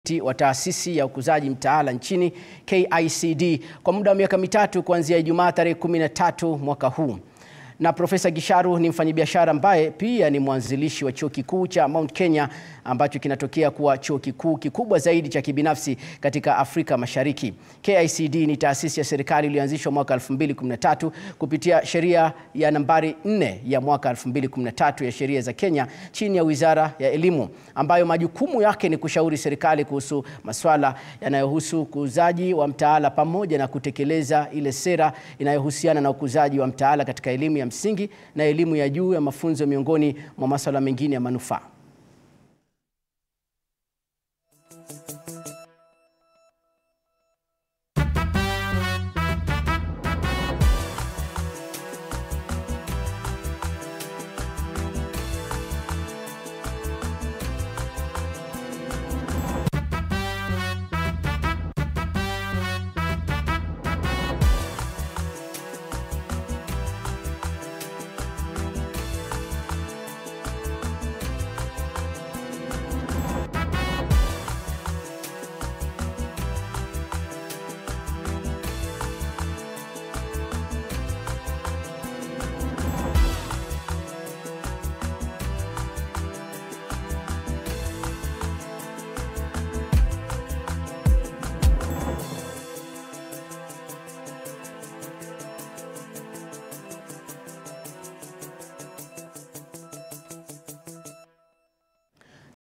wa taasisi ya ukuzaji mtaala nchini KICD kwa muda wa miaka mitatu kuanzia Ijumaa tarehe 13 mwaka huu. Na Profesa Gisharu ni mfanyabiashara ambaye pia ni mwanzilishi wa chuo kikuu cha Mount Kenya ambacho kinatokea kuwa chuo kikuu kikubwa zaidi cha kibinafsi katika Afrika Mashariki. KICD ni taasisi ya serikali iliyoanzishwa mwaka 2013 kupitia sheria ya nambari 4 ya mwaka 2013 ya sheria za Kenya chini ya Wizara ya Elimu ambayo majukumu yake ni kushauri serikali kuhusu masuala yanayohusu ukuzaji wa mtaala pamoja na kutekeleza ile sera inayohusiana na ukuzaji wa mtaala katika elimu ya msingi na elimu ya juu ya mafunzo miongoni mwa masuala mengine ya manufaa.